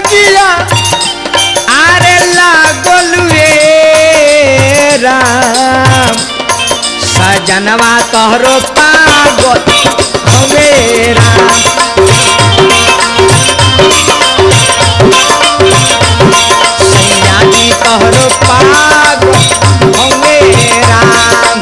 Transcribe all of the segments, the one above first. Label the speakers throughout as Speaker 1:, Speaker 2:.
Speaker 1: जिया आरे लागल रे राम सजनवा तोहरो पागल हवे राम सैया जी तोहरो पागल हवे राम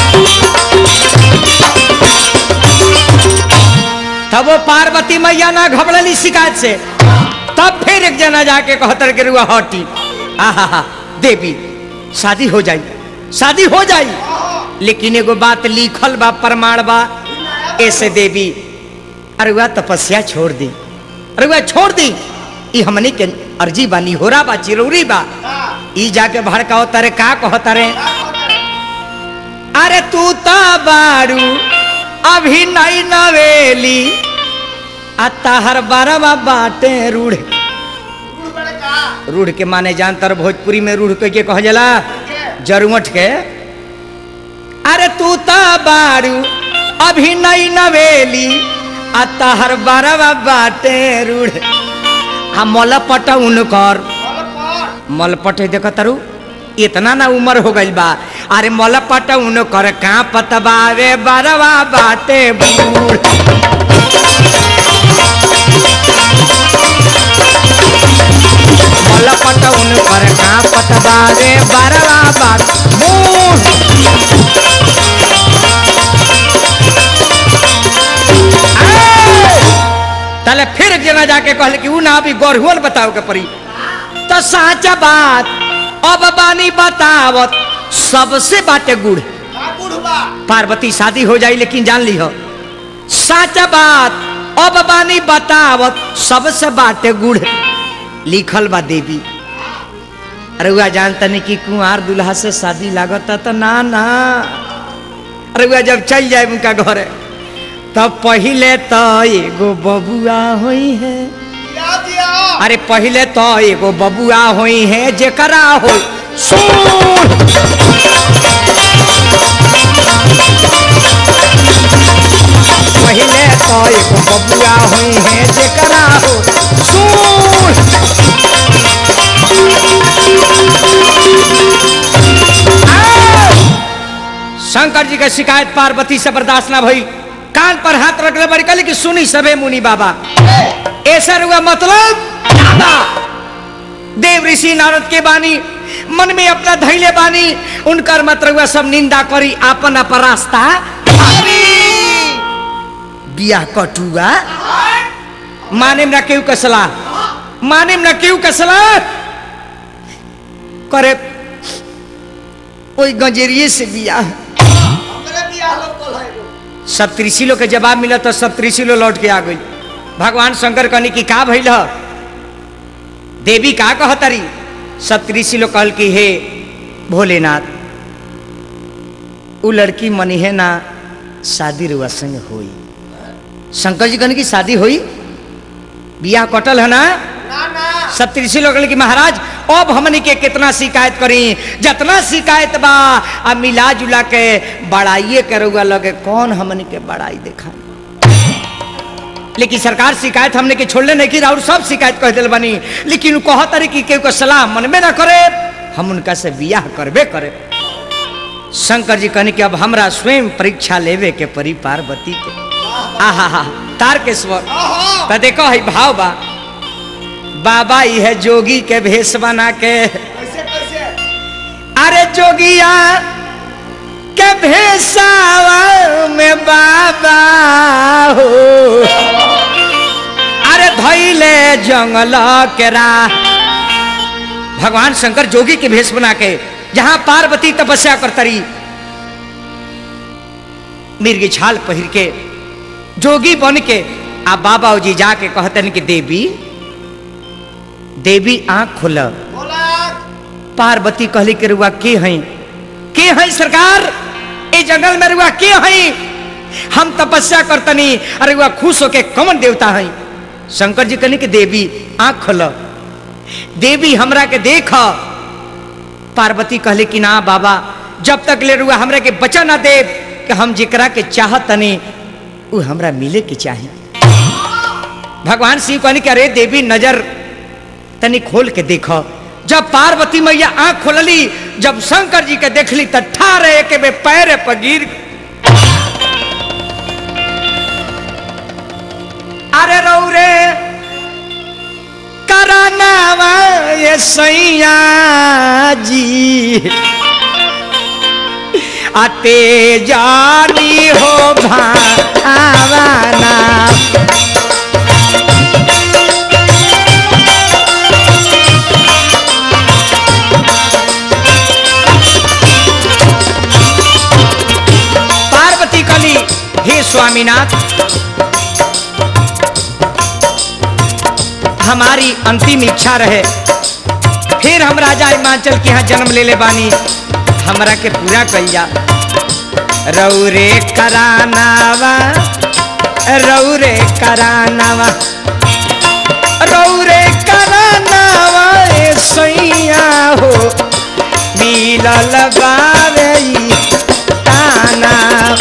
Speaker 1: तब वो पार्वती मैया ना घबड़ली शिकायत से तब फिर एक जना जाके कहतर के रुआ हटी आहा देवी शादी हो जाई शादी हो जाई लेकिन एगो बात लिखल बा प्रमाण बा ऐसे देवी अरे वह तपस्या छोड़ दी अरे वह छोड़ दी ई हमनी के अर्जी बा निहोरा बा चिरौरी बा ई जाके भड़काओ तारे का कहो तारे अरे तू तो बारू अभी नई नवेली आ ताहर बारवा बाटे रूढ़ रूढ़ के माने जानतर भोजपुरी में रूढ़ के कह जाला जरुमठ के अरे तू तो बारू अभी नई नवेली आ ताहर बारवा बाटे रूढ़ आ मलपट उनकर मलपट देख तारू इतना ना उम्र हो गइल बा अरे मलपट उनकर का पतबावे बारवा बाटे बूढ़ मलपट उनकर का पतबावे बारवा बाट बूढ़ तले फिर एक जना जाके कहले कि ऊ ना अभी गढ़ुअल बताओ के पड़ी तो साचा बात अब बानी बतावत सबसे बाटे गुड़ पार्वती शादी हो जाई लेकिन जान ली हो साचा बात अब बानी बतावत सबसे बाटे गुड़ लिखल बा देवी अरे वह जानता नहीं कि कुंवार दुल्हा से शादी लागत तो ना ना अरे वह जब चल जाए उनका घर तब पहले तो एगो बबुआ होई है अरे पहले तो एगो बबुआ होई है जेकरा हो सुन पहले तो एगो बबुआ होई है जेकरा हो सुन शंकर जी के शिकायत पार्वती से बर्दाश्त ना भई कान पर हाथ रख ले बड़ी कहली कि सुनी सबे मुनि बाबा ऐसा हुआ मतलब ज्यादा देव ऋषि नारद के बानी मन में अपना धैले बानी उनकर मतलब हुआ सब निंदा करी आपन अपन रास्ता बिया कटुआ माने ना केहू के सलाह माने ना केहू के सलाह करे ओई गंजेरिए से बिया सब त्रिशिलो के जवाब मिला तो सब त्रिशिलो लौट के आ गई भगवान शंकर कहनी कि का भइल ह देवी का कहतरी सब त्रिशिलो कहल कि हे भोलेनाथ उ लड़की मनी है ना शादी रुआ संग होई शंकर जी कहने की शादी हुई बियाह कटल है ना सब त्रिशी लोग कि महाराज अब हमनी के कितना शिकायत करी जितना शिकायत बा आ मिला जुला के बड़ाइए करुआ लगे कौन हमनी के बड़ाई देखा लेकिन सरकार शिकायत हमने के छोड़ले नहीं की और सब शिकायत कह दिल बनी लेकिन उ कह तरी कि केहू के सलाह मन में ना करे हम उनका से बियाह करबे करे शंकर जी कहने कि अब हमरा स्वयं परीक्षा लेवे के परी पार्वती के आहा हा तार के स्वर तो देखो है भाव बा बाबा यह जोगी के भेष बना के अरे जोगिया के भेषावा में बाबा हो अरे धैले जंगल के राह भगवान शंकर जोगी के भेष बना के जहां पार्वती तपस्या करतरी मिर्गी छाल पहिर के जोगी बन के आ बाबा जी जाके कहते कि देवी देवी आंख खोल पार्वती कहली के रुआ के हैं के हैं सरकार ए जंगल में रुआ के हैं हम तपस्या करतनी अरे रुआ खुश होके कौन देवता हैं शंकर जी कहनी कि देवी आंख खोल देवी हमरा के देख पार्वती कहले कि ना बाबा जब तक ले रुआ हमरा के बचा ना दे कि हम जिकरा के चाहतनी उ हमरा मिले के चाही भगवान शिव कहनी कि अरे देवी नजर तनी खोल के देखो जब पार्वती मैया आंख खोलली जब शंकर जी के देखली त ठारे के बे पैर पर गिर अरे रौ रे करानावा ये सैया जी आते जानी हो भावना पार्वती कली हे स्वामीनाथ हमारी अंतिम इच्छा रहे फिर हम राजा हिमाचल के यहाँ जन्म ले ले बानी हमरा के पूरा कइया रौरे करानावा रौरे करानावा रौरे करानावा ए सैया हो मिलल बावे ई ताना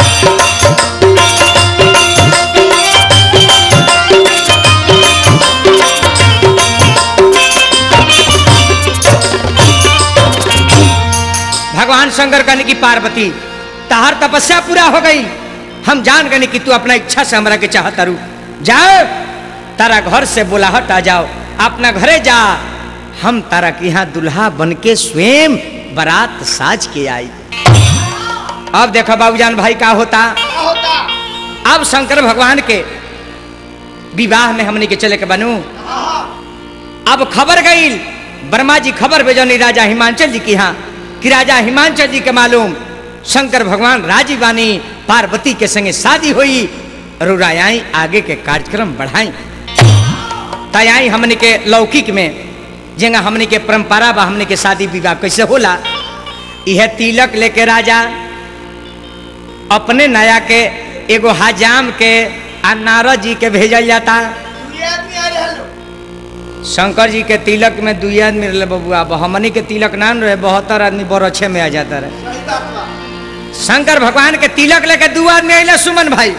Speaker 1: भगवान शंकर कहने की पार्वती तहार तपस्या पूरा हो गई हम जान गए कि तू अपना इच्छा से हमरा के चाहता रू जाओ तारा घर से बुलाहट आ जाओ अपना घरे जा हम तारा के यहाँ दुल्हा बन के स्वयं बारात साज के आई अब देखो बाबूजान भाई का होता
Speaker 2: क्या होता
Speaker 1: अब शंकर भगवान के विवाह में हमने के चले के बनू
Speaker 2: हाँ
Speaker 1: अब खबर गई वर्मा जी खबर भेजनी राजा हिमांचल जी की यहाँ कि राजा हिमांचल जी के मालूम शंकर भगवान राजी बानी पार्वती के संगे शादी हुई रुरायाई आगे के कार्यक्रम बढ़ाई तयाई हमने के लौकिक में जेंगा हमने के परंपरा बा हमने के शादी विवाह कैसे होला यह तिलक लेके राजा अपने नया के एगो हजाम के आ नारद जी के भेजल जाता
Speaker 2: दुनिया आदमी आ रहे लो
Speaker 1: शंकर जी के तिलक में दुई आदमी रहे बबुआ अब हमनी के तिलक ना न रहे बहत्तर आदमी बरछे में आ जाता रहे
Speaker 2: सही बात बा
Speaker 1: शंकर भगवान के तिलक लेके दू आदमी अले सुमन भाई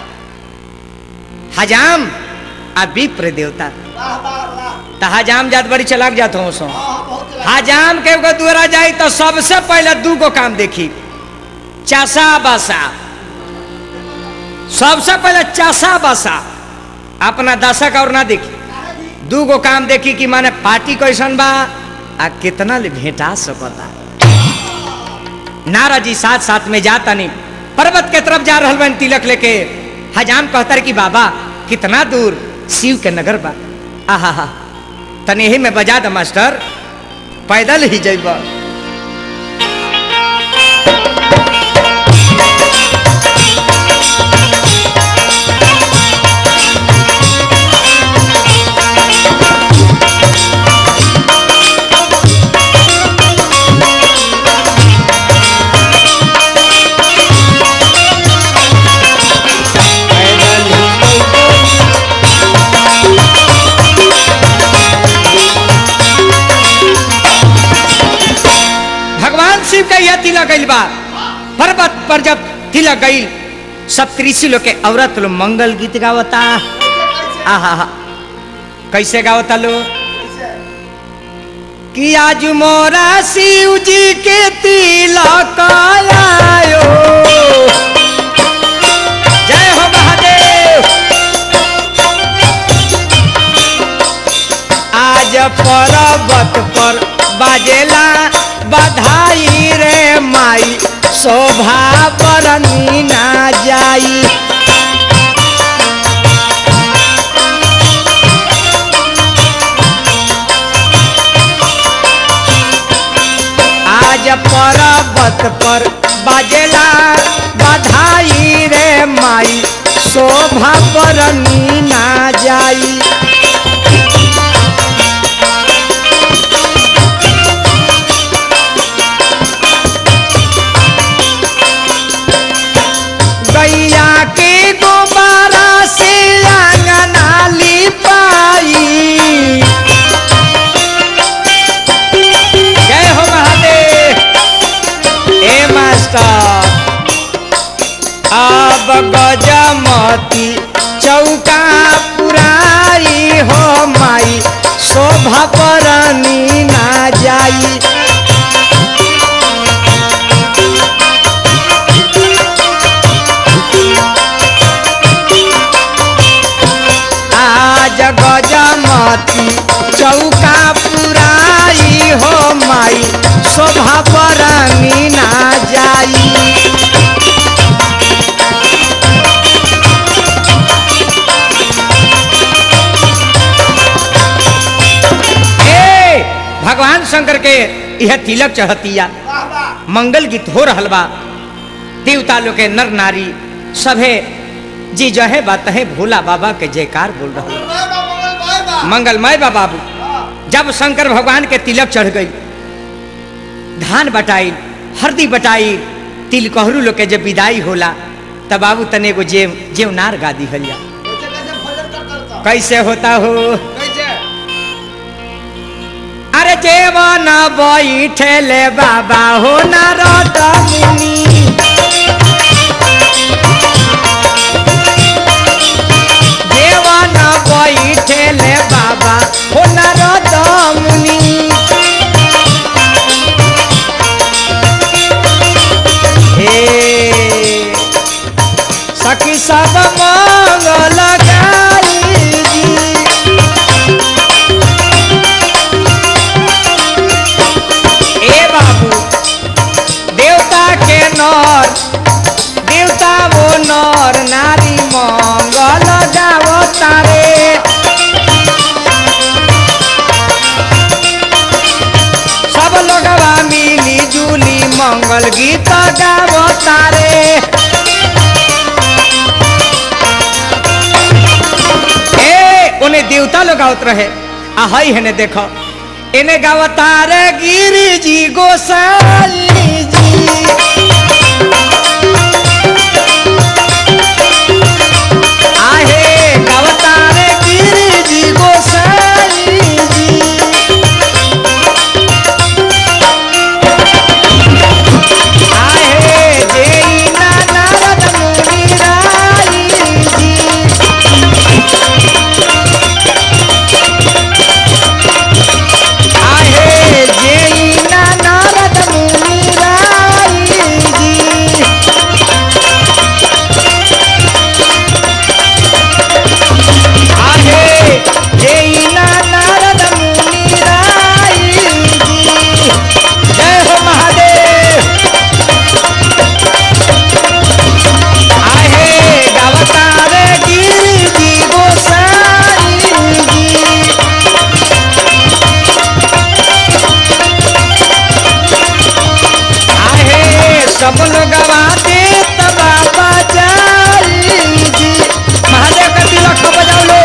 Speaker 1: हजाम आ विप्र देवता
Speaker 2: वाह वाह वाह
Speaker 1: त हजाम जात बड़ी चलाक जात हो सो
Speaker 2: हाँ हाँ बहुत चला
Speaker 1: हजाम के एगो दुआरा जाई तो सबसे पहले दू गो काम देखी चासा बासा सबसे पहले चासा बासा अपना दशक और ना देखी दू गो काम देखी कि माने पार्टी कैसन बा आ कितना ले भेंटा सकता नारा जी साथ साथ में जाता नहीं पर्वत के तरफ जा रहल बन तिलक लेके हजाम कहतर कि बाबा कितना दूर शिव के नगर बा आहा हा तने ही में बजा द मास्टर पैदल ही जइबा पैदल ही जइबा। भगवान शिव का यह तिलक गईल बा पर्वत पर जब तिलक गईल सब कृषि लोग के औरत लोग मंगल गीत गावता आहा हा कैसे गावता लोग कि आज मोरा शिव जी के तिलक आयो जय हो महादेव आज पर्वत पर बाजेला बधाई रे माई शोभा बरनी ना जाई आज पर्वत पर बाजेला बधाई रे माई शोभा बरनी ना जाई गैया के गोबारा से आंगना लिपाई जय हो महादेव ए मास्टर अब गजमती चौका पुराई शोभा परनी ना जाई आज गजमती चौका पुराई हो माई शोभा परनी ना जाई ए भगवान शंकर के यह तिलक चढ़तिया
Speaker 2: वाह वाह
Speaker 1: मंगल गीत हो रहल बा देवता लोग के नर नारी सभे जी जहे बात है भोला बाबा के जयकार बोल रहा
Speaker 2: मंगल बा मंगल बाय बा
Speaker 1: मंगलमय बा बाबू
Speaker 2: हाँ,
Speaker 1: जब शंकर भगवान के तिलक चढ़ गई धान बटाई हरदी बटाई तिल कहरू लोग के जब विदाई होला तब बाबू तने को जेव जेवनार गा दी हलिया
Speaker 2: कैसे कैसे भजन कर करता
Speaker 1: कैसे होता हो
Speaker 2: कैसे
Speaker 1: अरे जेवन बैठले बाबा हो नारद मुनि जेवन बैठले बाबा हो नारद मुनि हे सखी सब मंगल गाई जी ए बाबू देवता के नर देवता वो नर नारी मंगल गावो तारे सब लोगवा मिली जुली मंगल गीत गावो तारे ए उन्हें देवता लोग आवत रहे आ हई है ने देखो इन्हें गावतार गिरी जी गोसाई जी आहे गावतार गिरी जी गोसाई जी आहे जेई ना नारद मुनि राई जी आहे जेई ना नारद मुनि राई जी आहे जेई ना नारद मुनि राई जी जय हो महादेव आहे गावतार गिरी जी गोसाई जी आहे सब लोग गाते बाबा जाई जी महादेव का तिलक बजाओ लो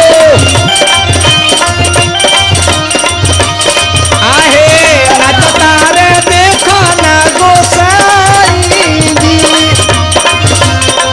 Speaker 1: आहे नाचता रे देखो ना गोसाई जी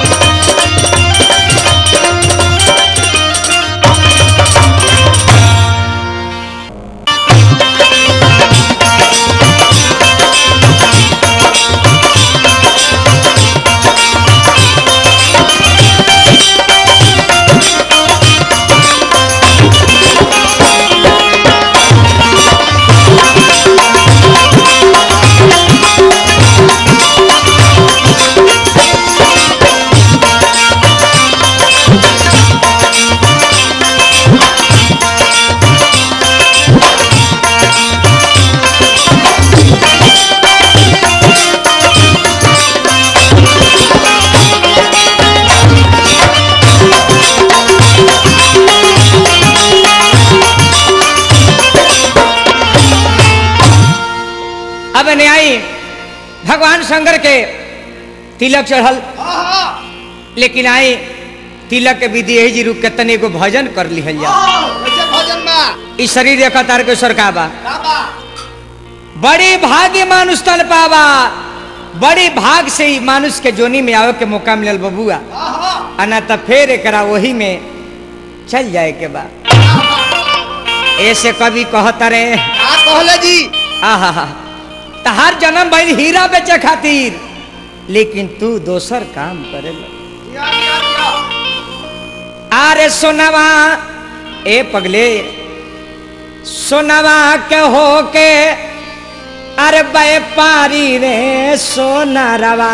Speaker 1: अब न्यायी भगवान शंकर के तिलक चढ़ल
Speaker 2: हाँ हाँ
Speaker 1: लेकिन आई तिलक के विधि यही जी रुक के तने को भजन कर लिहल जा
Speaker 2: हाँ, कैसे भजन बा
Speaker 1: ई शरीर देखा तार के सरका बा
Speaker 2: का बा
Speaker 1: बड़ी भाग्य मानुष तन पावा बड़ी भाग से ही मानुष के जोनी में आवे के मौका मिलल बबुआ
Speaker 2: हाँ हाँ
Speaker 1: अना त फेर एकरा वही में चल जाए के बा ऐसे कभी कहता रे
Speaker 2: का कहले जी
Speaker 1: आहा तहार जन्म भइल हीरा बेचे खातिर लेकिन तू दोसर काम करे
Speaker 2: दिया दिया दिया
Speaker 1: आरे सोनवा ए पगले सोनवा के होके अरे व्यापारी रे सोनारवा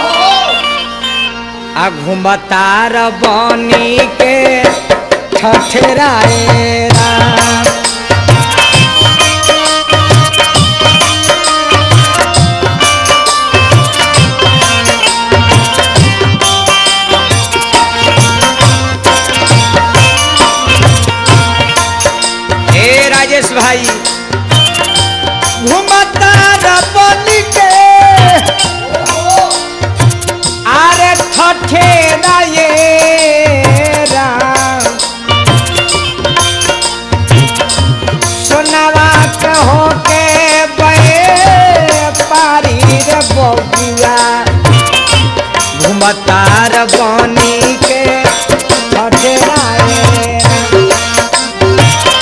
Speaker 1: आ घुमतार बनी के ठठराए राम ए राजेश भाई घुमतार बनी के আরে ঠঠে রায়ে রাম সোনাवा कहो के बे पारी रे बबुआ घुमतार बनी के ठठे राये राम।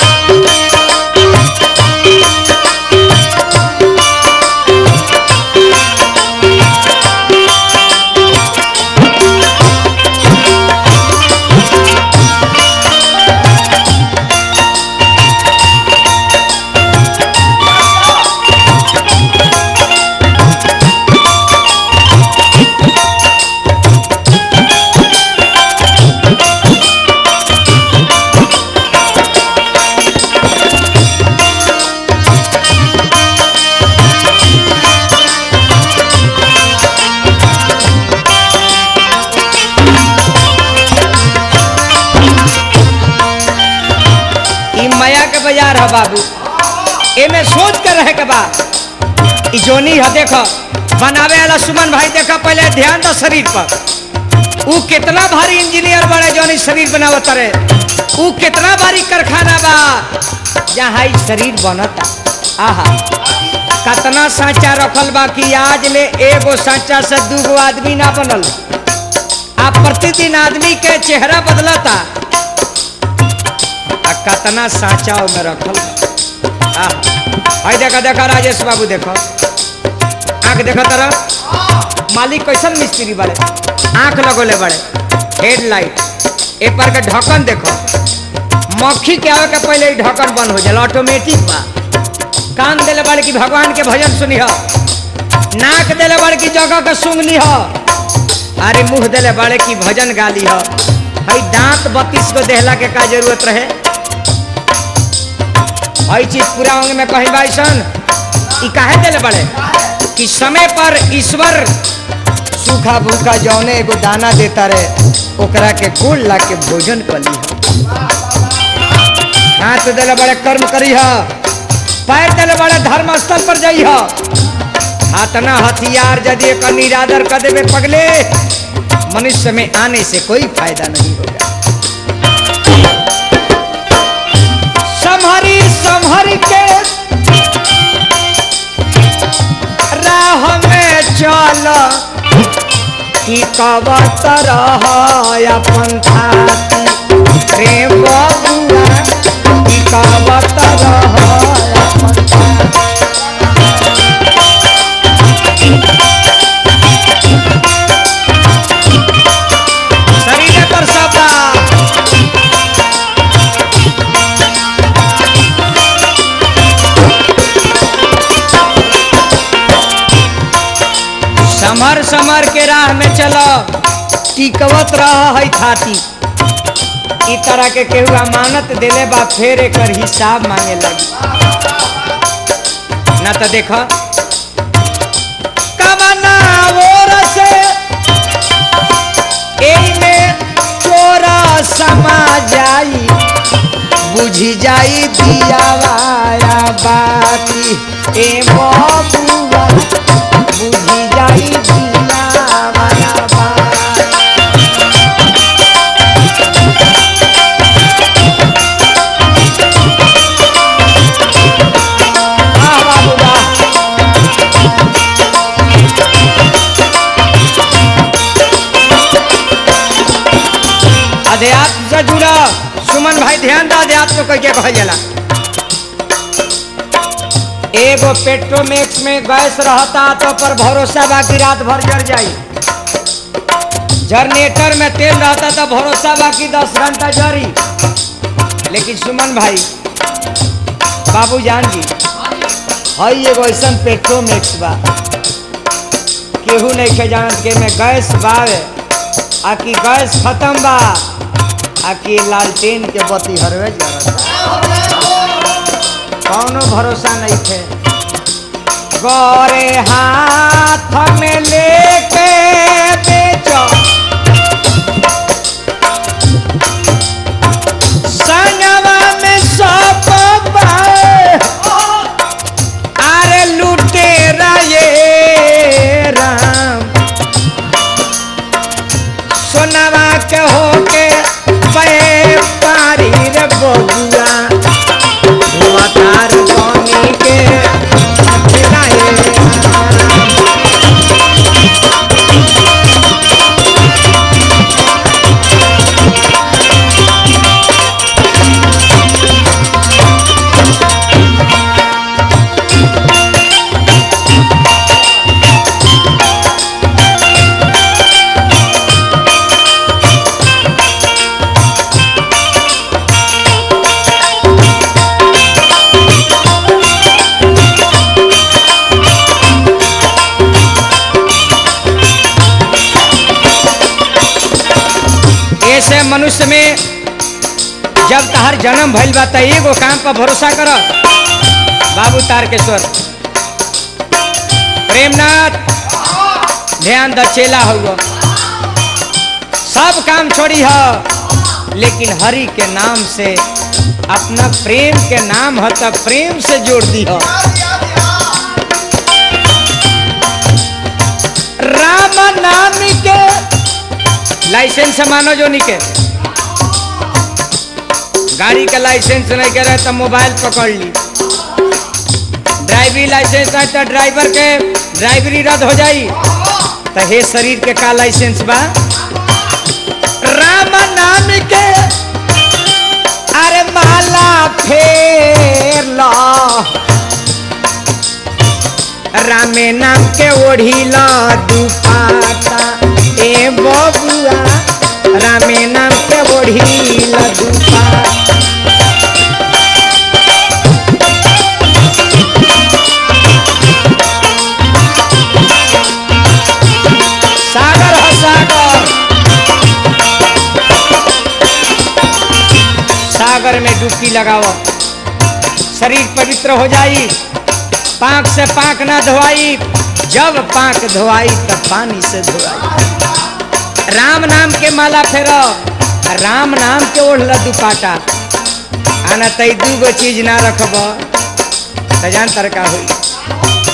Speaker 1: ई माया के बाजार है बाबू एमे सोच कर रहे के बा ई जोनी है देखो बनावे वाला सुमन भाई देखो पहले ध्यान दो शरीर पर ऊ कितना भारी इंजीनियर बड़े जोनी शरीर बनावत रहे ऊ कितना भारी कारखाना बा जहाँ ई शरीर बनता आहा कतना सांचा रखल बा कि आज ले एगो सांचा से दूगो आदमी ना बनल आ प्रतिदिन आदमी के चेहरा बदलता आ कतना साँचा में रखल आ हाय देखा देखा राजेश बाबू देखो आंख देखो तरह मालिक कैसन मिस्त्री बड़े आंख लगोले बड़े हेडलाइट ए पर के ढक्कन देखो मक्खी के आवे के पहले ही ढक्कन बंद हो जाला ऑटोमेटिक बा कान देले बड़े की भगवान के भजन सुनी हो नाक देले बड़े की जगह के सुंगली हो अरे मुंह देले बड़े की भजन गाली हो हई दांत बत्तीस को देहला के का जरूरत रहे हई चीज पूरा अंग में कहीं बाइसन ई काहे देले बड़े कि समय पर ईश्वर सूखा भूखा जौने एगो दाना देता रहे ओकरा के गोल ला के भोजन कली हाथ देले बड़े कर्म करी ह पैर देले बड़े धर्म स्थल पर जाइ ह हाथना हथियार यदि एक निरादर कर देवे पगले मनुष्य में आने से कोई फायदा नहीं होगा संहरी संहरी के राह में चल कि कबत रह अपन थाती प्रेम बबुआ कि कबत रह अपन थाती शरीर पर सबा समर समर के राह में चलो टिकवत रह है थाती ई तरह के केहू अमानत देले बा फेर एकर हिसाब मांगे लगी ना तो देख कमना ओर से एमे चोरा समा जाई बुझी जाई दियावाया बाती ए बबुआ बुझी जाई दियावाया बाती वाह बाबू वाह अध्यात्म से जुड़ा सुमन भाई ध्यान दा अध्यात्म कह के कहल जाला एगो पेट्रोमेक्स में गैस रहता तो पर भरोसा बा कि रात भर जर जाई जनरेटर में तेल रहता तो भरोसा बा कि दस घंटा जरी लेकिन सुमन भाई बाबू जान जी हई एगो ऐसन पेट्रोमेक्स बा केहू नहीं के जानत के में गैस बावे आ कि गैस खत्म बा आ कि लालटेन के बत्ती हरवे जरत कौनो भरोसा नहीं थे गोरे हाथ में लेके बेचो संगवा में सब बाए अरे लूटे ये राम सोनवा के होके पे पारी रे बबुआ मतार बनी के अखिलाए राम। ऐसे मनुष्य में जब तहर जन्म भइल बा त एगो काम पर भरोसा कर बाबू तारकेश्वर प्रेमनाथ ध्यान द चेला हुआ सब काम छोड़ी ह लेकिन हरि के नाम से अपना प्रेम के नाम ह त प्रेम से जोड़ दी ह राम नाम के लाइसेंस मानो जो निके गाड़ी का लाइसेंस नहीं करे तो मोबाइल पकड़ ली ड्राइविंग लाइसेंस है तो ड्राइवर के ड्राइवरी रद्द हो जाई तो हे शरीर के का लाइसेंस बा राम नाम के अरे माला फेर ला रामे नाम के ओढ़ी ला दुपाटा ए बबुआ रामे नाम के ओढ़ी ला दुपाटा सागर हो सागर सागर में डुबकी लगाओ शरीर पवित्र हो जाई पाक से पाक ना धोआई जब पाक धोआई तब पानी से धोआई राम नाम के माला फेरो राम नाम के ओढ़ दुपाटा आना तई दूगो चीज ना रखब तो जान तर का हुई